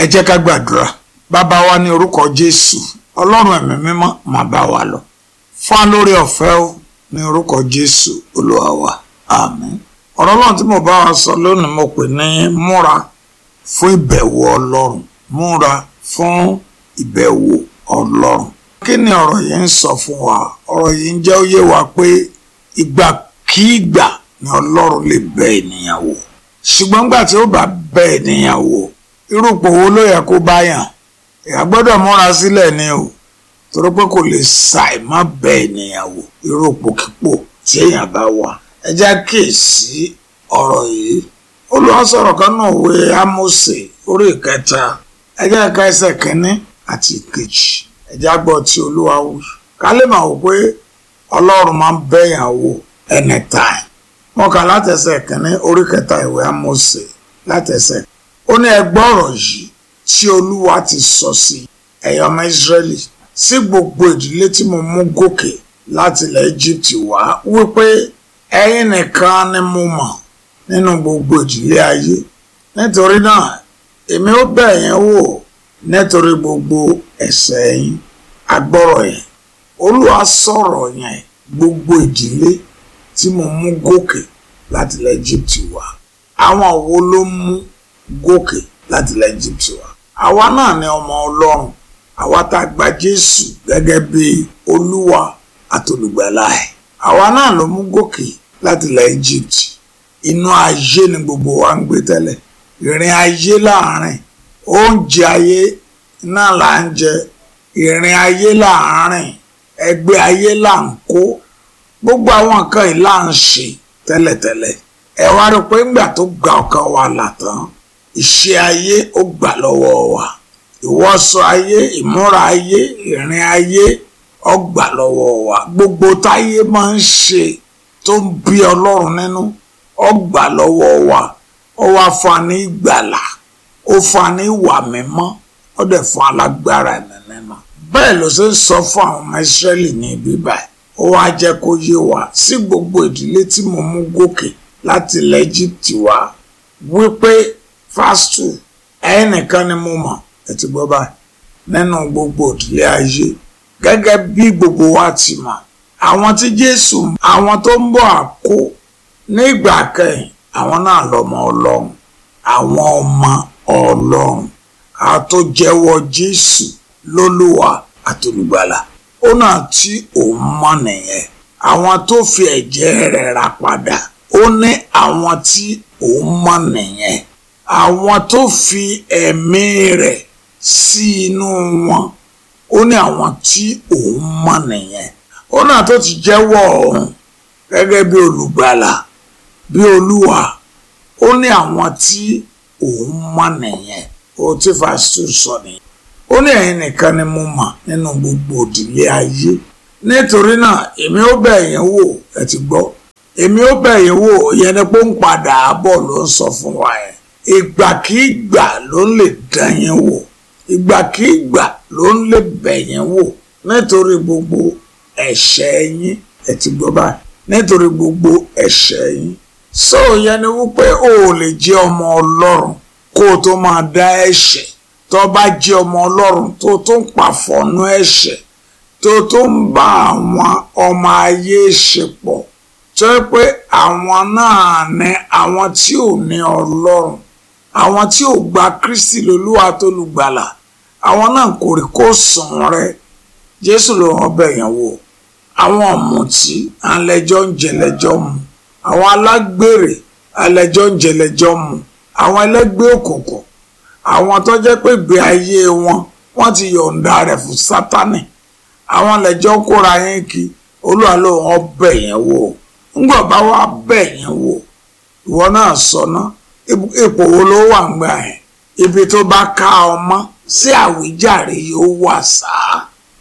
ẹ jẹ́ ká gbàdúrà bàbá wa ní orúkọ jésù ọlọ́run ẹ̀mí mímọ́ máa bá wa lọ fún wa lórí ọ̀fẹ́ o ní orúkọ jésù olúwa wa àmín ọ̀rọ̀ ọlọ́run tí mo bá wa sọ lónìí mo pè ní múra fún ìbẹ̀wò ọlọ́run múra fún ìbẹ̀wò ọlọ́run kí ni ọ̀rọ̀ yìí ń sọ fún wa ọ̀rọ̀ yìí ń jẹ́ ó yé wa pé ìgbàkígbà ni ọlọ́run lè bẹ ènìyàn wò ṣùgbọ́n gbà tí ó bá bẹ ènìyàn wò irúpò wo ló yẹ kó bá yàn èèyàn gbọ́dọ̀ múra sílẹ̀ ni o torí pé kò lè ṣàì má bẹ ènìyàn wò irúpò kípò tí èèyàn bá wà ẹ jẹ́ kíyèsí ọ̀rọ̀ yìí olùwàsọ̀rọ̀ kan náà wé Ámósè orí ìkẹta ẹ jẹ́ ká ẹsẹ̀ kínní àti ìkejì ẹ jẹ́ gbọ́ tí olúwa wí ká lè máa wò pé ọlọ́run máa ń bẹ̀yàn wò anytime wọn kà látẹsẹ̀ kínní orí kẹta ìwé Ámósè látẹsẹ̀ ó ní ẹ gbọ́ ọ̀rọ̀ yìí tí olúwa ti sọ sí ẹ̀yin ọmọ Ísírẹ́lì sí gbogbo ìdílé tí mo mú gòkè láti ilẹ̀ Egypt wá wípé ẹ̀yin nìkan ni mo mọ̀ nínú gbogbo ìdílé ayé nítorí náà èmi ó bẹ̀ yín wò nítorí gbogbo ẹ̀ṣẹ̀ yín agbọ́rọ̀ yẹn olúwa sọ̀rọ̀ yẹn gbogbo ìdílé tí mo mú gòkè láti ilẹ̀ Egypt wá àwọn wo ló mú gòkè láti ilẹ̀ Egypt wá àwa náà ni ọmọ ọlọ́run àwa tá a gba Jésù gẹ́gẹ́ bí olúwa àtolùgbàlà ẹ̀ àwa náà ló mú gòkè láti ilẹ̀ Egypt inú ayé ni gbogbo wa ń gbé tẹ́lẹ̀ ìrìn ayé láàrin oúnjẹ ayé náà là ń jẹ ìrìn ayé láàrin ẹgbẹ́ ayé là ń kó gbogbo àwọn nǹkan yìí là ń ṣe tẹ́lẹ̀tẹ́lẹ̀ ẹ wá rí i pé ńgbà tó gba ọkàn wa là tán ìṣe ayé ó gbà lọ́wọ́ wa ìwọṣọ ayé ìmúra ayé ìrìn ayé ó gbà lọ́wọ́ wa gbogbo táyé máa ń ṣe tó ń bí ọlọ́run nínú ó gbà lọ́wọ́ wa ó wá fún wa ní ìgbàlà ó fún wa ní ìwà mímọ́ ó dẹ̀ fún alágbára ẹ̀mí mímọ́ bẹ́ẹ̀ ló ṣe ń sọ fún àwọn ọmọ ìsírẹ́lì ní ibi báyìí ó wá jẹ́ kó yé wa sí gbogbo ìdílé tí mo mú gòkè láti ilẹ̀ Egypt wá wípé fásitù ẹ̀yin nìkan ni mo mọ̀ ẹ ti gbọ́ báyìí nínú gbogbo ìdílé ayé gẹ́gẹ́ bí gbogbo wa ti mọ̀ àwọn tí Jésù àwọn tó ń bọ̀ àkó ní ìgbà kẹyìn àwọn náà lọ́mọ Ọlọ́run àwọn ọmọ Ọlọ́run àtòjẹ́wọ́ Jésù lólúwa àtolùgbàlà ó náà tí òun mọ̀ nìyẹn àwọn tó fi ẹ̀jẹ̀ rẹ̀ rà padà ó ní àwọn tí òun mọ̀ nìyẹn àwọn tó fi ẹ̀mí rẹ̀ sí inú wọn ó ní àwọn tí òun mọ̀ nìyẹn ó náà tó ti jẹ́wọ́ òun gẹ́gẹ́ bí olùgbàlà bí olúwa ó ní àwọn tí òun mọ̀ nìyẹn ó tí fásitì sọ nìyẹn ó ní ẹ̀yin nìkan ni mo mọ̀ nínú gbogbo òdìlé ayé nítorí náà èmi ó bẹ̀ yín wò ẹ ti gbọ́ èmi ó bẹ̀ yín wò yẹn ni pé ń padà bọ̀ ló ń sọ fún wa yẹn ìgbàkígbà ló ń lè dán yín wò ìgbàkígbà ló ń lè bẹ̀ yín wò nítorí gbogbo ẹ̀ṣẹ̀ yín ẹ ti gbọ́ báyìí nítorí gbogbo ẹ̀ṣẹ̀ yín sọ yẹn ni wípé o ò lè jẹ́ ọmọ ọlọ́run kó o tó máa dá ẹ̀ṣẹ̀ tó bá jẹ́ ọmọ ọlọ́run tó tó ń pàfọ́nú ẹ̀ṣẹ̀ tó tó ń bá àwọn ọmọ ayé ṣe pọ̀ tó yẹ pé àwọn náà ní àwọn tí ò ní ọlọ́run àwọn tí ò gba Kristi lolúwa tó lùgbàlà àwọn náà kò rí kó sùn rẹ Jésù ló wọn bẹ̀ yẹn wò àwọn ọ̀mùtí alẹ́jọ́ ń jẹlẹ́jọ́ mu àwọn alágbèrè alẹ́jọ́ ń jẹlẹ́jọ́ mu àwọn ẹlẹ́gbẹ́ òkùnkùn àwọn tó jẹ́ pé ìgbé ayé wọn wọ́n ti yọ̀ǹda rẹ̀ fún Sátánì àwọn lẹ́jọ́ kóra yín kí Olúwa ló wọn bẹ̀ yẹn wò ńgbọ̀ bá wá bẹ̀ yẹn wò ìwọ náà sọ ná ipò wo ló wà ń gbà yẹn ibi tó bá ká ọmọ sí àwíjàre yóò wà sáà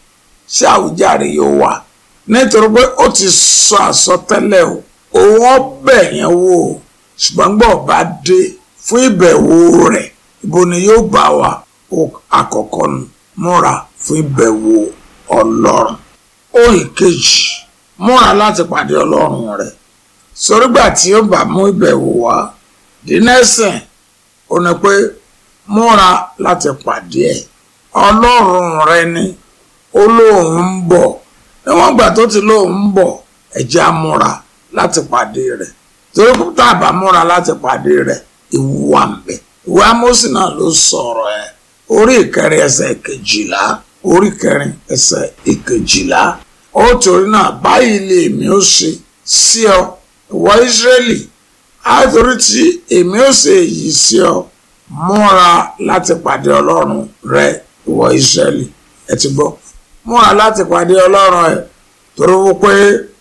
sí àwíjàre yóò wà nítorí pé ó ti sọ àsọtẹ́lẹ̀ o òun ọbẹ̀ yẹn wò ṣùgbọ́n gbọ́ bá dé fún ìbẹ̀wò rẹ̀ ibo ni yóò bá wa àkọ́kọ́ nù múra fún ìbẹ̀wò ọlọ́run ó ìkejì múra láti pàdé ọlọ́run rẹ̀ sórígbà tí ó bá mú ìbẹ̀wò wá dínẹ́sìn ó ní pé múra láti pàdé ẹ̀ ọlọ́run rẹ ni ó lóun ń bọ̀ níwọ̀n gbà tó ti lóun ń bọ̀ ẹ̀jẹ̀ á múra láti pàdé rẹ̀ torí kó tá a bá múra láti pàdé rẹ̀ ìwú wà ń bẹ ìwé Ámósì náà ló sọ̀rọ̀ ẹ̀ orí ìkẹrin ẹsẹ̀ ìkejìlá orí ìkẹrin ẹsẹ̀ ìkejìlá ó torí náà báyìí lè mi ó ṣe sí ọ ìwọ Ísírẹ́lì àtòrí tí èmi ó ṣe èyí sí ọ múra láti pàdé ọlọ́run rẹ ìwọ Ísírẹ́lì ẹ ti gbọ́ múra láti pàdé ọlọ́run ẹ torí wípé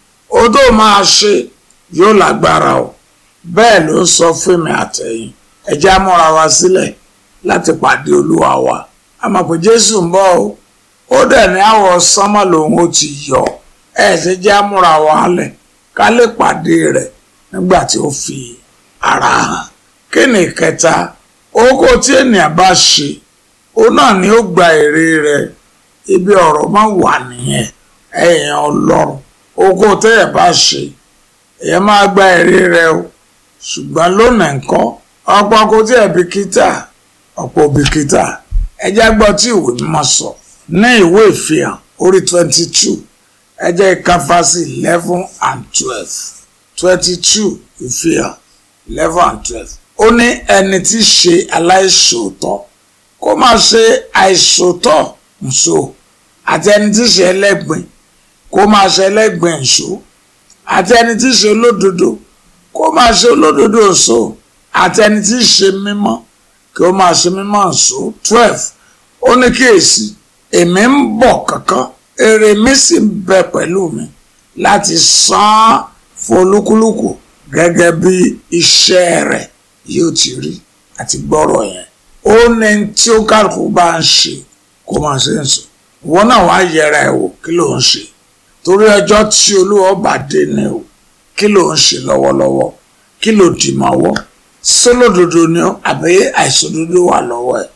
ó tó máa ṣe yóò lágbára o bẹ́ẹ̀ ló sọ fún mi àtẹ̀yìn ẹ jẹ́ á múra wa sílẹ̀ láti pàdé olúwa wa a mọ̀ pé Jésù ń bọ̀ o ó dẹ̀ ní àwọ̀ sánmọ̀ lòun ó ti yọ ẹ ṣe jẹ́ á múra wa lẹ̀ ká lè pàdé rẹ̀ nígbà tí ó fi ara hàn kí ni ìkẹta oko tí ènìyàn bá ṣe òun náà ni ó gba èrè rẹ̀ ibi ọ̀rọ̀ máa wà nìyẹn ẹ̀yìn ọlọ́run oko tẹ́yẹ̀ bá ṣe èyàn máa gba èrè rẹ̀ o ṣùgbọ́n lónìí nǹkan ọ̀pọ̀ kò tí ẹ̀ bìkítà ọ̀pọ̀ bìkítà ẹjẹ́ gbọ́ tí ìwé mímọ́ sọ ní ìwé ìfihàn orí twenty two ẹjẹ́ ìkáfásí eleven and twelve twenty two ìfihàn eleven and twelve ó ní ẹni tí í ṣe aláìṣòótọ́ kó máa ṣe àìṣòótọ́ nṣó àti ẹni tí í ṣe ẹlẹ́gbìn kó máa ṣe ẹlẹ́gbìn nṣó àti ẹni tí í ṣe olódodo kó máa ṣe olódodo nṣó àti ẹni tí í ṣe mímọ́ kí ó máa ṣe mímọ́ nṣó twelve ó ní kíyèsí èmi ń bọ̀ kankan èrè mi sì ń bẹ pẹ̀lú mi láti san án fún olúkúlùkù gẹ́gẹ́ bí iṣẹ́ rẹ̀ yóò ti rí àti gbọ́rọ̀ yẹn ó ní tí ó kálukú bá ń ṣe kó máa ṣe ń sọ ìwọ náà wàá yẹra ẹ wò kí ló ń ṣe torí ọjọ́ tí olúwa bá dé ni o kí ló ń ṣe lọ́wọ́lọ́wọ́ kí ló dì mọ́wọ́ sólódodo ni ọ́ àbí àìsòdodo wà lọ́wọ́ ẹ̀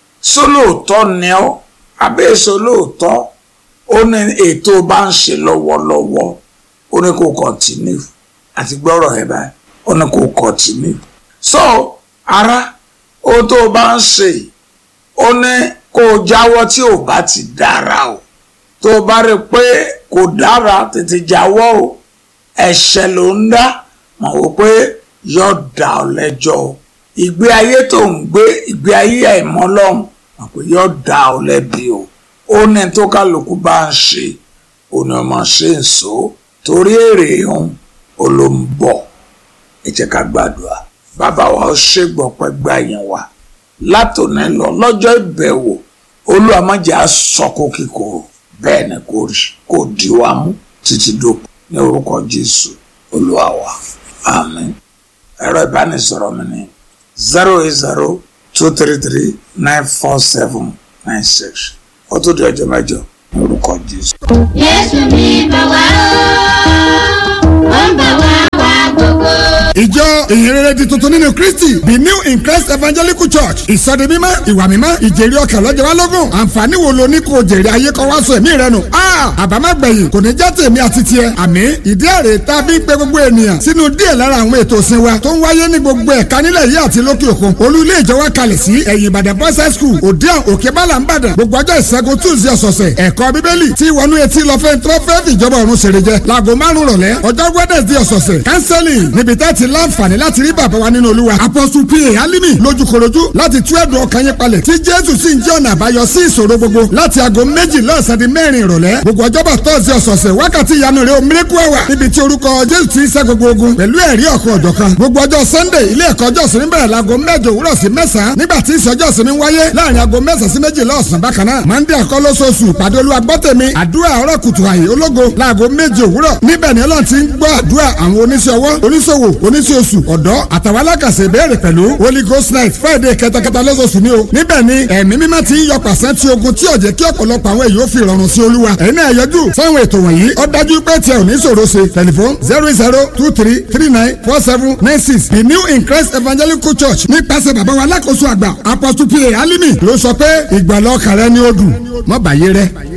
sólóòtọ́ ni ọ́ àbí sólóòtọ́ ó ní ètò bá ń ṣe lọ́wọ́lọ́wọ́ ó ní kó kọ́ntínú àti gbọ́rọ̀ ẹ̀ báyìí ó ní kó kọ́ntínú so ara ohun tó o bá ń ṣe ó ní kó o jáwọ́ tí ò bá ti dára o tó o bá rí i pé kò dára tètè jáwọ́ o ẹ̀ṣẹ̀ ló ń dá mọ̀ wò pé yóò dá ọ lẹ́jọ́ o ìgbé ayé tó ń gbé ìgbé ayé àìmọ́ lọ́hùn mọ̀ pé yóò dá ọ lẹ́bi o ó ní tó kálukú bá ń ṣe ó ní ọmọ ṣe ń so torí èrè òun ó ló ń bọ̀ ẹ jẹ́ ká gbàdúrà bàbá wa ó ṣègbọ̀pẹ́ gbà yẹn wa látòní lọ lọ́jọ́ ìbẹ̀wò Olúwa má jẹ́ á sọkò kíkorò bẹ́ẹ̀ ni kò rí kò di wa mú títí dòpò ní orúkọ Jésù Olúwa wa àmín ẹ̀rọ ìbánisọ̀rọ̀ mi ní zero eight zero two three three nine four seven nine six ó tó di ọjọ́ mẹ́jọ ní orúkọ Jésù. Jésù mi bá wá ó ń bá wá wá gbogbo. ìjọ ìhìnrere di tuntun nínú kristi the new in christ evangelical church ìsọdi mímọ́ ìwà mímọ́ ìjèrè ọkàn lọ́jọ́ wa lógún àǹfààní wo lo ní kò jèrè ayé kọ́ wá sọ ẹ̀mí rẹ nù. àbámágbẹ̀yìn kò ní já tèmi àti tiẹ̀ àmì ìdí èrè tá a fi ń pe gbogbo ènìyàn sínú díẹ̀ lára àwọn ètò ìsìn wa tó ń wáyé ní gbogbo ẹ̀ka nílẹ̀ yìí àti lókè òkun olú ilé ìjọ wa kalẹ̀ sí ẹ̀yìn ìbàdàn boys high school òdiàn òkè bálà ń bàdàn gbogbo ọjọ́ ìṣẹ́gun tuesday ọ̀sọ̀ọ̀sẹ̀ ẹ̀kọ́ bíbélì tí wọnú etí lọ fẹ́ tó fẹ́ fìjọba ọ̀run ṣèrè jẹ láago márùn rọ̀lẹ́ ọjọ́ wednesday ọ̀sọ̀ọ̀sẹ̀ counseling níbi tẹ́ ti láǹfààní láti rí bàbá wa nínú olúwa apostle pa alimi lójúkorojú láti tú ẹ̀dùn ọkàn yín palẹ̀ tí jésù sì ń jẹ́ ọ̀nà àbáyọ sí ìṣòro gbogbo láti aago méjì lọ́sàn di mẹ́rin ìrọ̀lẹ́ gbogbo ọjọ́bọ̀ tọ́sí ọ̀sọ̀ọ̀sẹ̀ wákàtí ìyanu rẹ̀ omiriku ẹwà níbi tí orúkọ jésù ti ń ṣẹ́ gbogbo ogun pẹ̀lú ẹ̀rí ọ̀kan ọ̀jọ̀kan gbogbo ọjọ́ sunday ilé ẹ̀kọ́ ọjọ́ sinmi bẹ̀rẹ̀ láago mẹ́jọ òwúrọ̀ sí mẹ́sàn-án nígbà tí ìsọjọ́ sinmi wáyé láàrin aago mẹ́sàn-án sí méjìlá ọ̀sán bákan náà monday àkọlọ́sọ̀ọ̀sù pàdé olúwa gbọ́tẹ̀mí àdúrà ọ̀rọ̀ kùtù àyè ológo láago méje òwúrọ̀ níbẹ̀ ni ọlọ́run ti ń gbọ́ àdúrà àwọn oníṣẹ́ ọwọ́ oníṣòwò oníṣẹ́ oṣù ọ̀dọ́ àtàwọn alákàṣe ìbéèrè pẹ̀lú holy ghost night friday kẹtẹkẹtẹ lọ́sọ̀ọ̀sù ni o níbẹ̀ ni ẹ̀mí mímọ́ ti ń yọ pàṣẹ tí ogun tí ò jẹ́ kí ọ̀pọ̀lọpọ̀ àwọn èèyàn fi rọrùn sí olúwa ẹ̀yin náà yọjú sáwọn ètò wọ̀nyí ó dájú pé tiẹ̀ ò ní ṣòro ṣe tẹlifon zero zero two three three nine four seven nine six the new in christ evangelical church nípasẹ̀ bàbá wa alákòóso àgbà apostle pa alimi ló sọ pé ìgbàlọ́ kàrẹ́ ni ó dùn mọ́ bàyé rẹ.